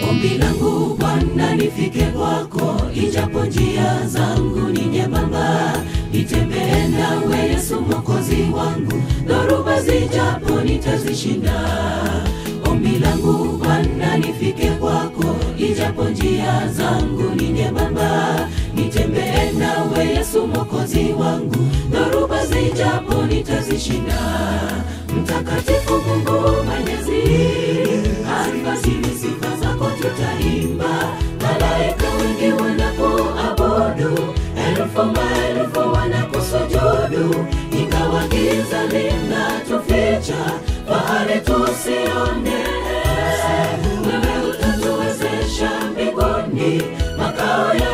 Ombi langu Bwana nifike kwako, ijapo njia zangu ni nyembamba, nitembee nawe Yesu mwokozi wangu, dhoruba zijapo nitazishinda. Ombi langu Bwana nifike kwako, ijapo njia zangu ni nyembamba, nitembee nawe Yesu mwokozi wangu, dhoruba zijapo nitazishinda. Mtakatifu Mungu Mwenyezi, alfajiri sifa zako tutaimba, malaika wengi wanapoabudu, elfu maelfu wanakusujudu, ingawa giza linatuficha, fahari tusione. Wewe utatuwezesha mbinguni, makao ya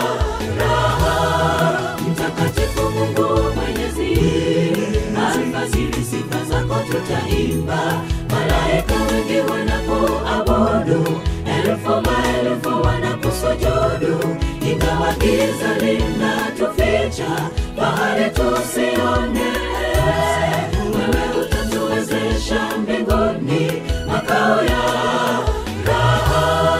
raha. Mtakatifu Mungu Mwenyezi, alfajiri sifa zako tutaimba, malaika wengi wanapoabudu, elfu maelfu wanakusujudu, ingawa giza linatuficha, fahari tusione. Wewe utatuwezesha mbinguni, makao ya raha.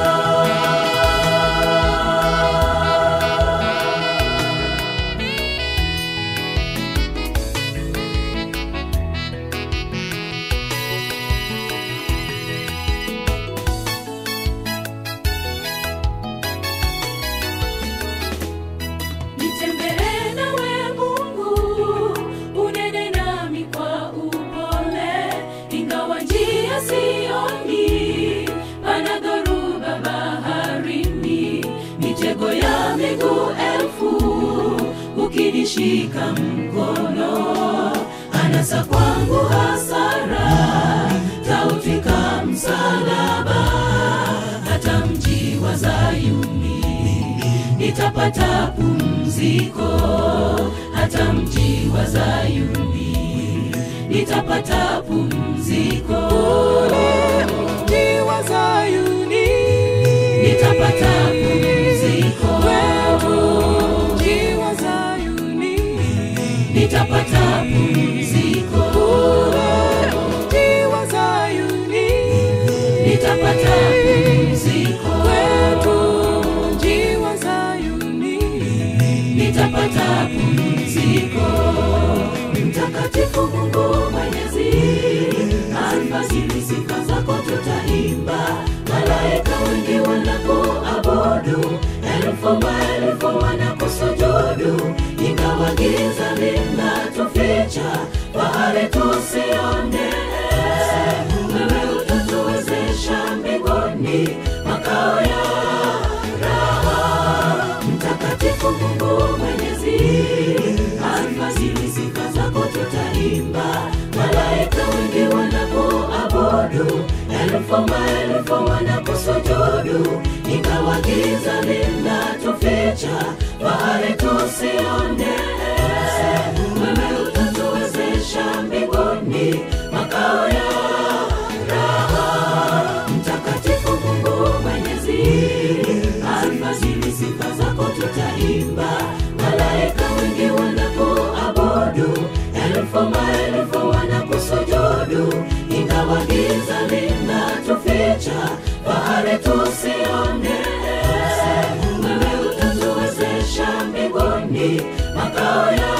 Nitembee nawe Mungu, unene nami kwa upole, ingawa njia sioni, pana dhoruba baharini, mitego ya miguu elfu, ukinishika mkono, anasa kwangu hasara, tautwika msalaba, hata mji wa Zayuni nitapata pumziko hata mji wa Zayuni nitapata pumziko mji wa Zayuni, nitapata pumziko mji wa Zayuni, nitapata pumziko mji wa Zayuni, nitapata pumziko mji wa Zayuni, nitapata pumziko. Mtakatifu Mungu Mwenyezi, alfajiri sifa zako tutaimba, malaika wengi wanapoabudu, elfu maelfu wanakusujudu, ingawa giza linatuficha, fahari tusione. Wewe utatuwezesha mbinguni, makao ya raha. Mtakatifu Mungu Mwenyezi, alfajiri sifa zako tutaimba, malaika wengi wanapoabudu, elfu maelfu wanakusujudu, ingawa giza linatuficha, fahari tusione. Wewe utatuwezesha mbinguni, makao ya raha. Mtakatifu Mungu Mwenyezi, alfajiri sifa zako tutaimba, malaika wengi wanapoabudu, elfu maelfu wanakusujudu, ingawa giza linatuficha, fahari tusione. Wewe utatuwezesha mbinguni, makao ya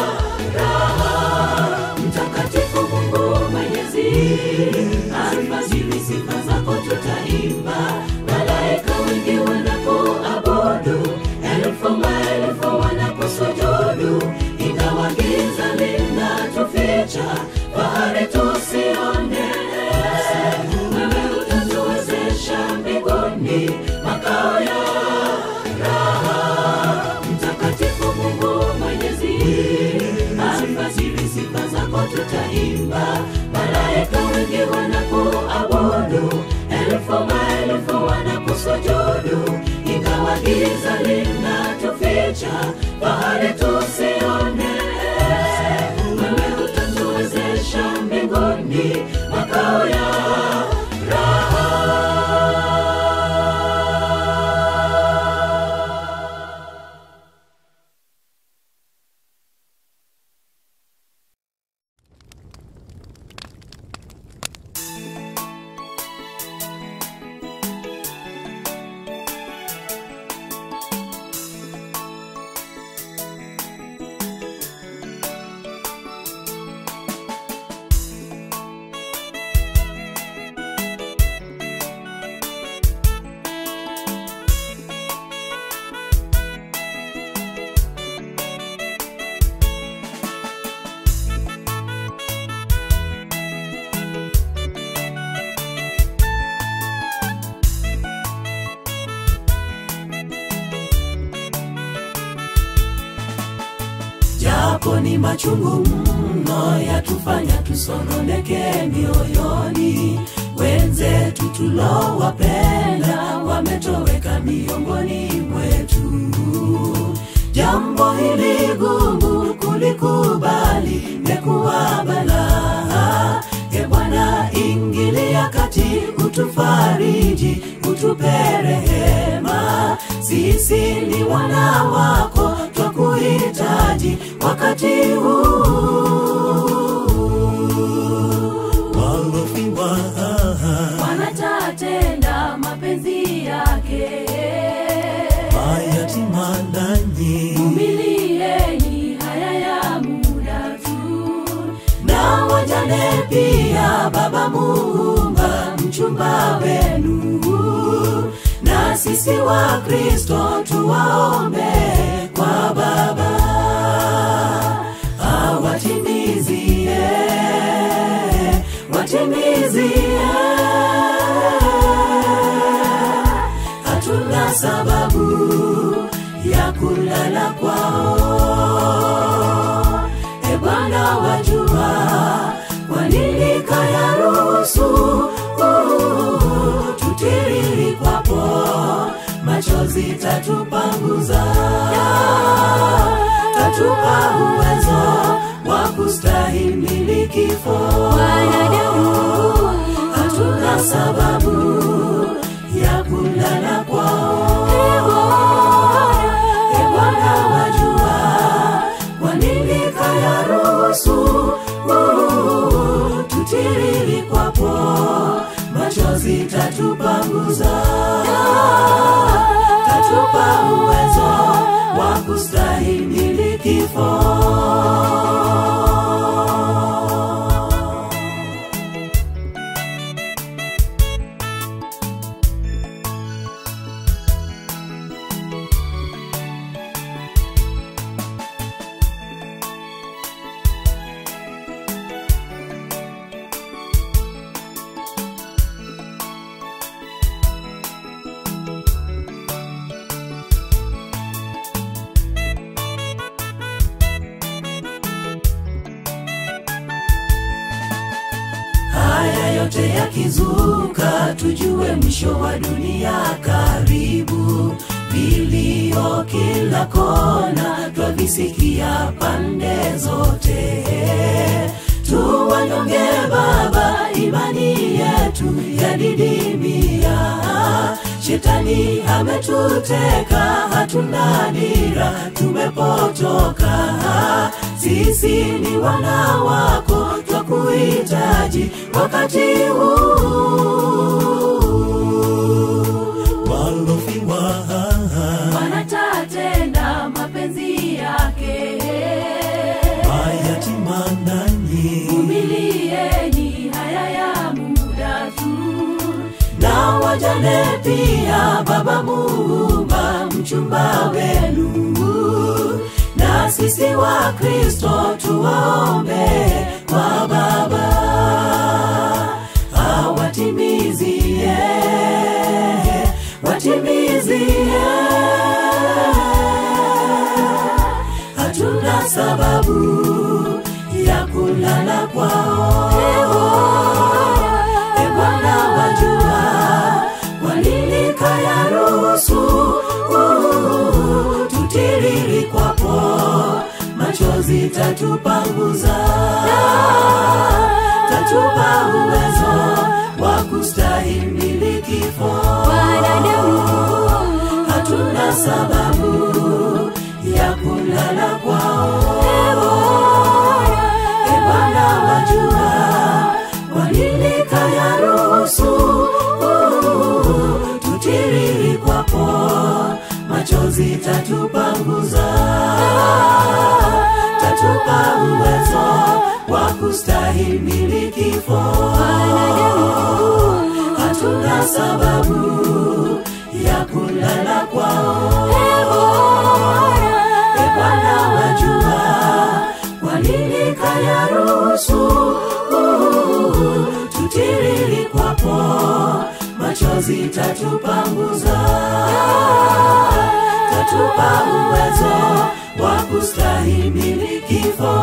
raha. Mtakatifu Mungu Mwenyezi, alfajiri sifa zako tutaimba, malaika wengi wanapoabudu, elfu maelfu wanakusujudu, ingawa giza linatuficha, fahari tusione. Wewe utatuwezesha mbinguni, makao ya raha. Mtakatifu Mungu Mwenyezi, alfajiri sifa zako tutaimba, malaika wengi wanapoabudu, elfu maelfu wanakusujudu, ingawa giza linatuficha, fahari tusione. Wewe utatuwezesha mbinguni, makao ya yako ni machungu mno, yatufanya tusononeke mioyoni. Wenzetu tulowapenda wametoweka miongoni mwetu. Jambo hili gumu kulikubali, mekuwa balaa. E Bwana, ingilia kati, utufariji, utupe rehema. Sisi ni wana wako, twakuhitaji wakati huu walofiwa wanatatenda mapenzi yake mayatima nanyi vumilieni haya ya muda tu na wajane pia, Baba Muumba, mchumba wenu, na sisi wa Kristo tuwaombe kwa Baba awatimizie, watimizie. Hatuna sababu ya kulala kwao e Bwana wajua kwa nini kayaruhusu uh, tutiriri kwapo machozi tatupanguza tatupa uwezo wa kustahimili kifo wanadamu hatuna sababu ya kulala kwao e Bwana wajua kwa nini kayaruhusu uh, tutiriri kwapo machozi tatupanguza tatupa uwezo wa kustahimili kifo haya yote yakizuka, tujue mwisho wa dunia karibu. Vilio kila kona, twavisikia pande zote. Tuwanyonge Baba, imani yetu yadidimia. Shetani ametuteka, hatuna dira, tumepotoka. Sisi ni wana wako, twakuhitaji wakati huu walofiwa wanatatenda mapenzi yake mayatima nanyi vumilieni haya ya muda tu na wajane pia, Baba Muumba, mchumba wenu, na sisi wa Kristo tuwaombe kwa Baba awatimizie, watimizie. Hatuna sababu ya kulala kwao E Bwana wajua kwa nini kayaruhusu uh, tutiriri kwapo machozi tatupanguza tatupa uwezo wa kustahimili kifo wanadamu hatuna sababu ya kulala kwao E Bwana wajua kwa nini kayaruhusu uh, tutiriri kwapo machozi tatupanguza tatupa uwezo wa kustahimili kifo hatuna sababu ya kulala kwao E Bwana wajua kwa nini kayaruhusu uh, tutiriri kwapo machozi tatupanguza katupa uwezo wa kustahimili kifo.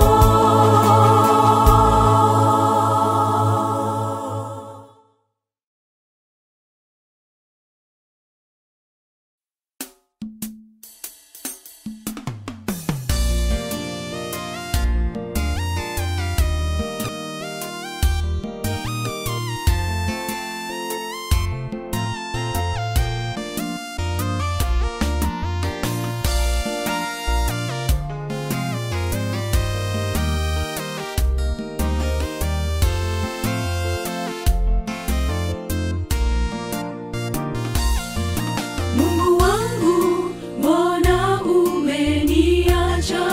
Mungu wangu, mbona umeniacha?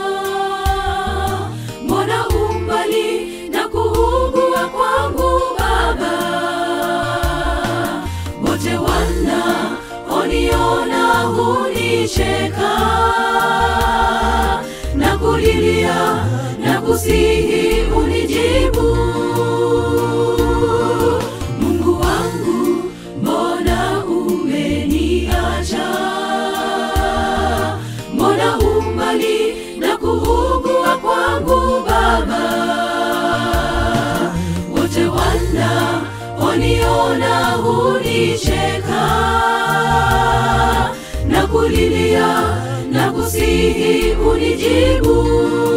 Mbona umbali na kuugua kwangu Baba? Wote wanaoniona hunicheka na kulilia na kusihi unijibu. Mungu wangu, mbona umeniacha? Mbona umbali na kuugua kwangu Baba? Wote wanaoniona hunicheka na kulilia na kusihi unijibu.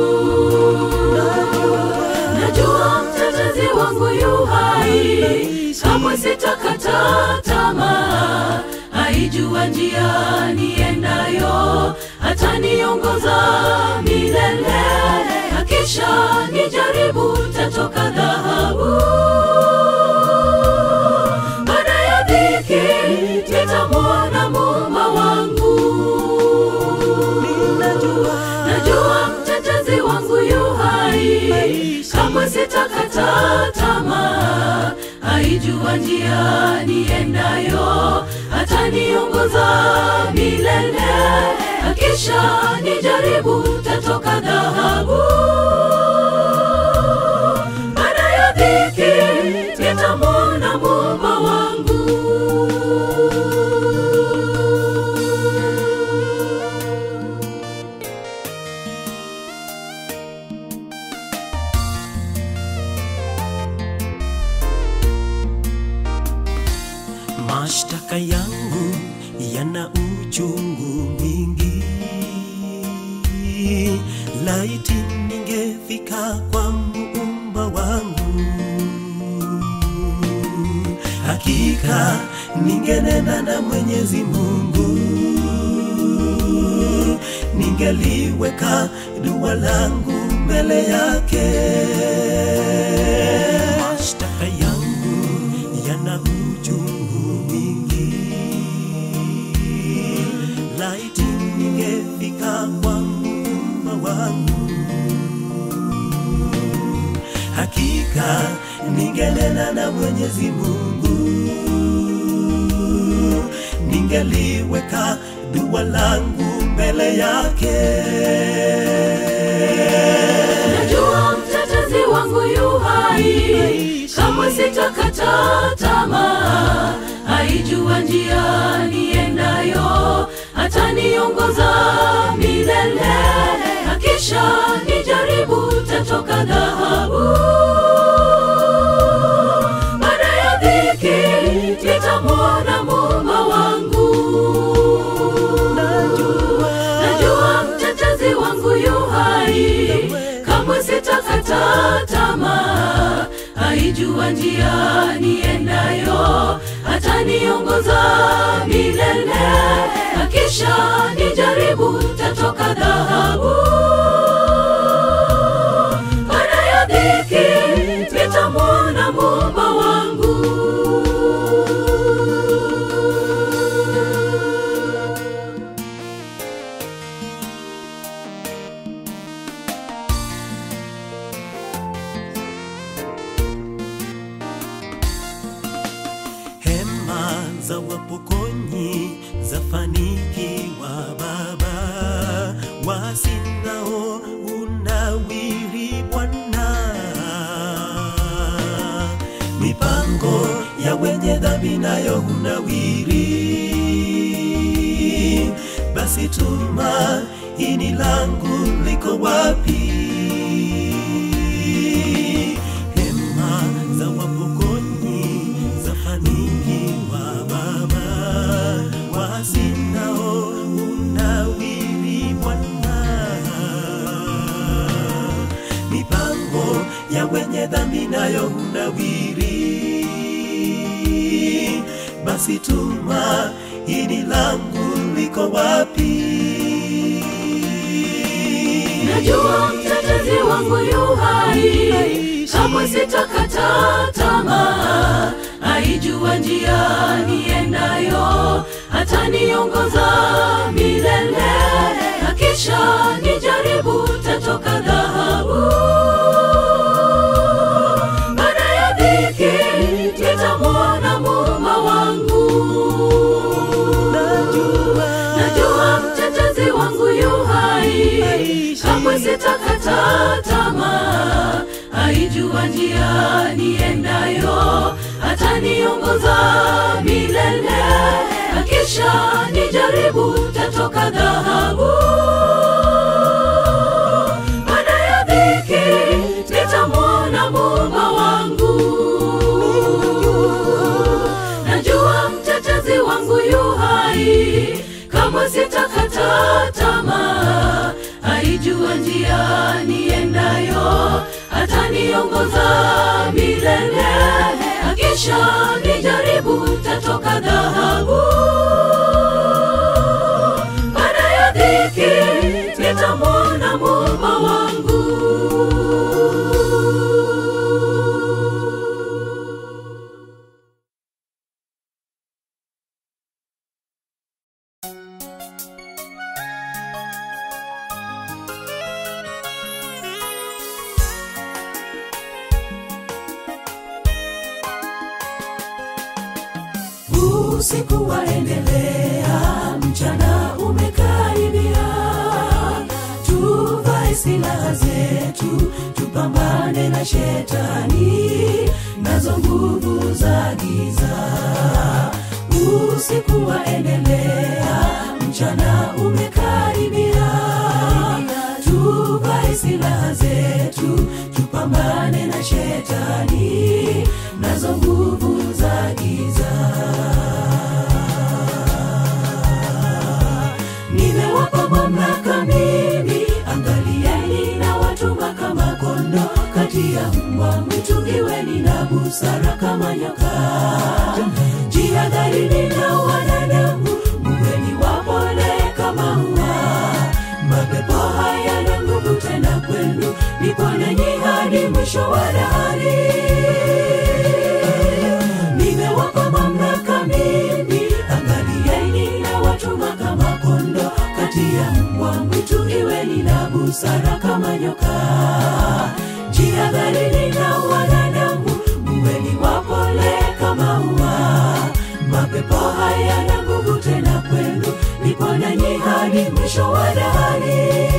Najua mtetezi wangu yu hai, kamwe sitakata tamaa. Aijua njia niendayo, ataniongoza milele. Akisha nijaribu, tatoka dhahabu. Baada ya dhiki, nitamwona Muumba wangu. Najua mtetezi wangu yu hai, kamwe sitakata tamaa. Aijua njia niendayo, ataniongoza milele. Akisha nijaribu, tatoka dhahabu. Baada ya dhiki, nitamwona Muumba wangu. Mashtaka yangu yana uchungu mwingi, laiti ningefika kwa muumba wangu, hakika ningenena na Mwenyezi Mungu, ningeliweka dua langu mbele yake. Mashtaka yangu yana uchungu mwingi, laiti ningefika kwa muumba wangu, hakika ningenena na Mwenyezi Mungu, ningeliweka dua langu mbele yake. Najua mtetezi wangu yu hai, kamwe sitakata tamaa. Aijua njia niendayo, ataniongoza milele. Akisha nijaribu, tatoka dhahabu. Baada ya dhiki, nitamwona Muumba wangu. Najua mtetezi wangu yu hai, kamwe sitakata tamaa. Aijua njia niendayo, ataniongoza milele. Akisha nijaribu, tatoka dhahabu. Baada ya dhiki, nitamwona Muumba wangu. Hema za wapokonyi zafanikiwa Baba, wasinao unawiri Bwana. Mipango ya wenye dhambi nayo hunawiri, basi basi tumaini langu liko wapi? Hema za wapokonyi zafanikiwa Baba, wasinao unawiri Bwana mipango ya wenye dhambi nayo hunawiri. Basi tumaini langu liko wapi? najua mtetezi wangu yu hai kamwe sitakata tamaa aijua njia niendayo hataniongoza milele akisha nijaribu tatoka dhahabu baada ya dhiki nitamwona muumba wangu najua mtetezi wangu yu hai kamwe sitakata tamaa aijua njia niendayo hataniongoza milele akisha nijaribu tatoka dhahabu baada ya dhiki nitamwona muumba wangu najua mtetezi wangu yu hai kamwe sitakata tamaa aijua njia niendayo ataniongoza milele akisha nijaribu tatoka dhahabu baada ya dhiki nitamwona muumba wangu usiku waendelea, mchana umekaribia. Tuvae silaha zetu, tupambane na shetani nazo nguvu za giza. Usiku waendelea, mchana umekaribia. Tuvae silaha zetu, tupambane na shetani nazo nguvu za giza. nimewapa mamlaka mimi, angalieni na watuma kama kondo kati ya mbwa mwitu, iweni na busara kama nyoka. Jihadharini na wanadamu, muweni wapole kama ua. Mapepo hayana nguvu tena kwenu, nipo nanyi hadi mwisho wa dahari nimewapa mamlaka mimi, angalieni na watuma kama kondo kati ya mbwa mwitu, iweni na busara kama nyoka. Jihadharini na wanadamu, muweni wapole kama ua. Mapepo hayana nguvu tena kwenu, nipo nanyi hadi mwisho wa dahari.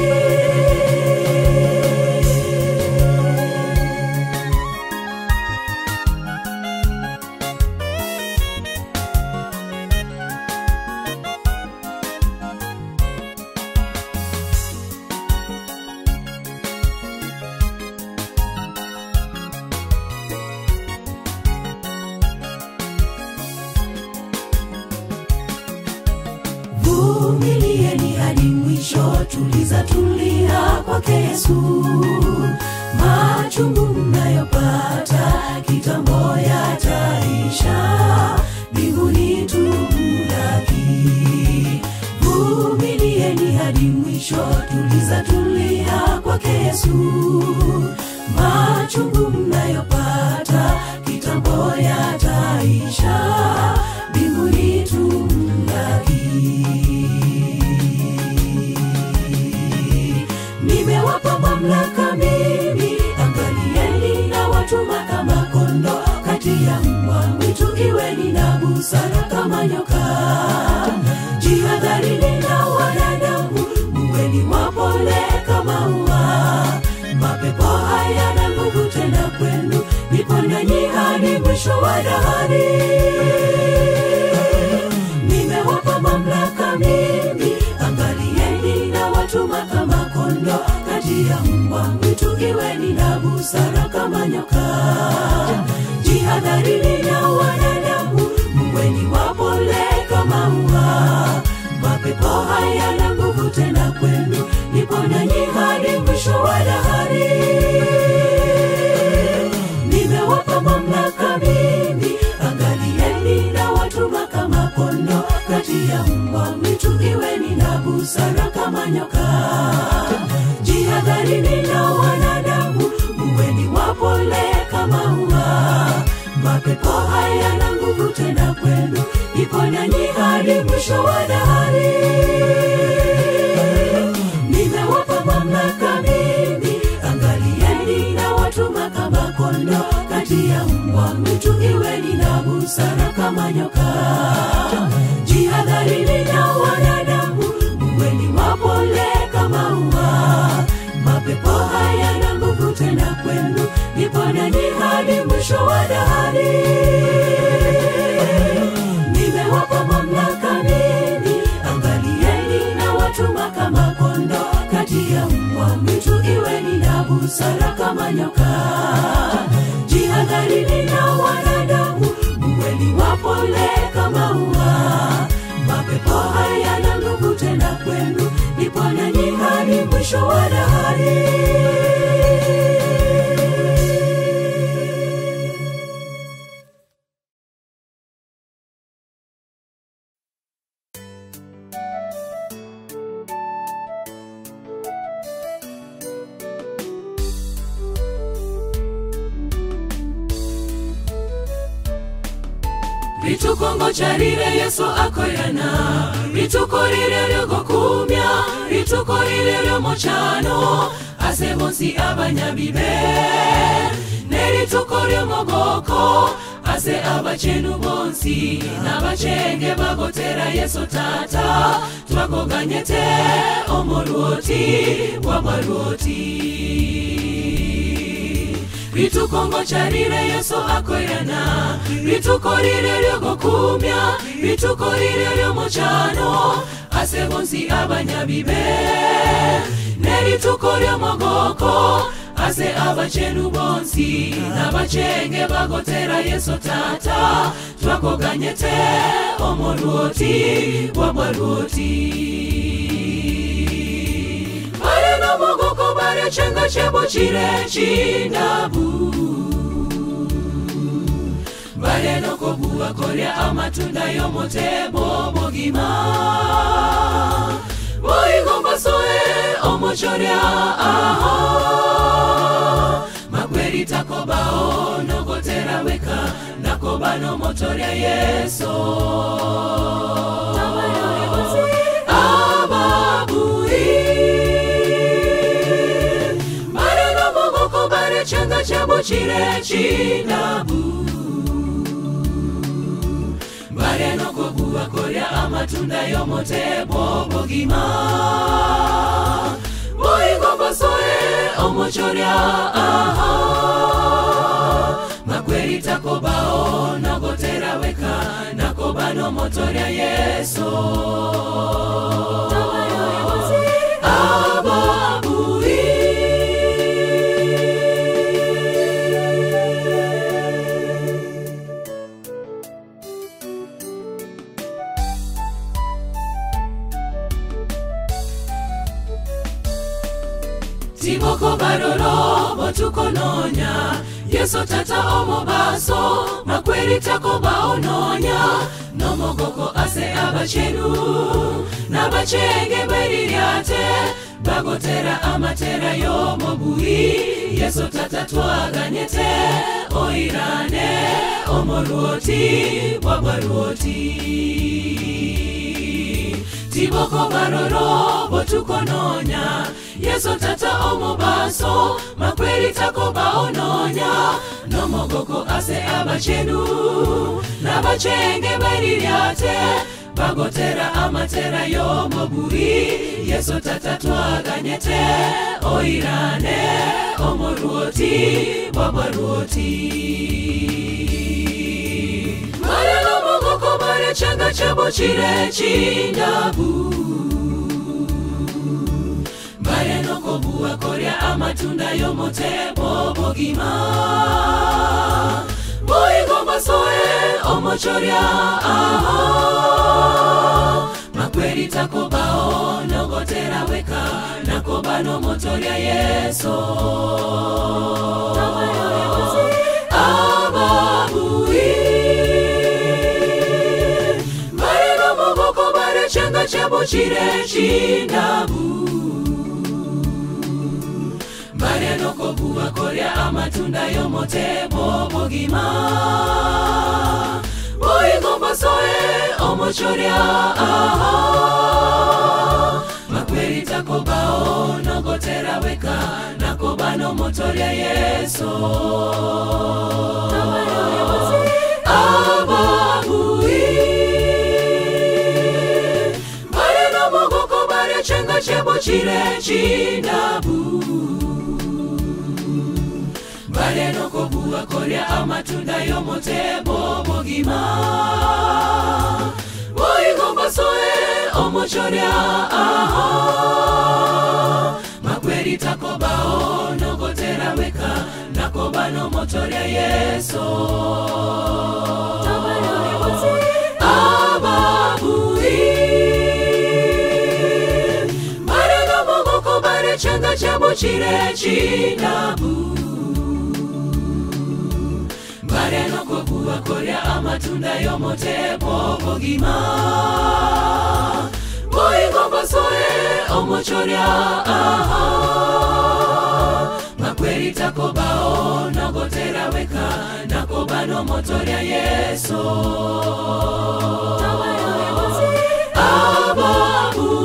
vumilieni hadi mwisho, tuliza tulia kwake Yesu. Machungu mnayopata kitambo yataisha, mbinguni tumlaki. Vumilieni hadi mwisho, tuliza tulia kwake Yesu. Machungu mnayopata kitambo yataisha, mbinguni tumlaki. nimewapa mamlaka mimi, angalieni na watuma kama kondo kati ya mbwa mwitu, iweni na busara kama nyoka. Jihadharini na wanadamu, muweni wapole kama ua. Mapepo hayana nguvu tena kwenu, nipo nanyi hadi mwisho wa dahari nimewapa mamlaka mimi, anga kati ya mbwa mwitu iweni na busara kama nyoka jihadharini na wanadamu muweni wapole kama ua mapepo hayana nguvu tena kwenu ipo nanyi hadi mwisho wa dahari nimewapa mamlaka mimi angalieni na watuma kama kondo kati ya mbwa mwitu iweni na busara kama nyoka jihadharini na wanadamu muweni wapole kama ua mapepo hayana nguvu tena kwenu ipo nanyi hadi mwisho wa dahari nimewapa mamlaka mimi angalieni na watuma kama kondo kati ya mbwa mwitu iweni na busara kama nyoka jihadharini na wanadamu muweni wapole kama ua mapepo hayana nguvu tena kwenu ipo nanyi hadi mwisho wa dahari ritukongo charire yesu akoyana rituko rire ryogokumya rituko rire ryomochano ase bonsi abanyabibe nerituko ryomogoko ase abachenu bonsi n'abachenge bagotera yesu tata twakoganyete omolwoti bwabwalwoti ritukongo charire yesu akoyana rituko rire ryogokumya rituko rire ryomochano ase bonsi abanyabibe nerituko ryomogoko ase abachenu bonsi n'abachenge bagotera yesu tata twakoganyete omolwoti bwabwalwoti bare nomogoko bare chenga chebo chire chindabu bare nokobuwa korya amatunda y'omutebo bogima boigombasoe omochorya aho makweri takobao nogotera weka nakoba nomotorya yeso ababui bare nomogoko bare changa chabo chire chinabu bare nokobuwa korya amatunda y'omutebo bogima boigombasoe omochorya aha makweri takobao nogotera weka nakoba nomotorya yeso ababui tiboko baroro botukononya yeso tata omobaso makweri takoba ononya nomogoko ase abachenu n'abachenge beriryate bagotera amatera y'omobui yeso tata twaganyete oirane omolwoti bwabwalwoti tiboko baroro botukononya yeso tata omobaso makweri takoba ononya nomogoko ase abachenu n'abachenge beriryate bagotera amatera y'omobui yeso tata twaganyete oirane omolwoti bwabwalwoti bare nomogoko bare changa chabo chire chindabu bare nokobuwa korya amatunda y'omutebo bogima boigombasoe omochorya aha makweri takobao nogotera weka nakoba nomotorya yeso ababui bare nomogoko chebo chire chindabu mariano kobuwa koria amatunda yomotebo bogima boigombasoe omochoria aha makweri takobao nogotera weka nakobano motoria yeso ababui bareno mogoko bare chenga chebo chire chindabu bareno kobuwa koria amatunda yomotebo bogima boigombasoe omochoria aha makweri takobao nogotera weka nakobano motoria yeso ababui bareno mogoko bare chenga chebo chire chinabu bareno kobuwa koria amatunda yomotebo bogima boigombasoe omochoria aha makweri takobao nogotera weka nakobano motoria yeso ababu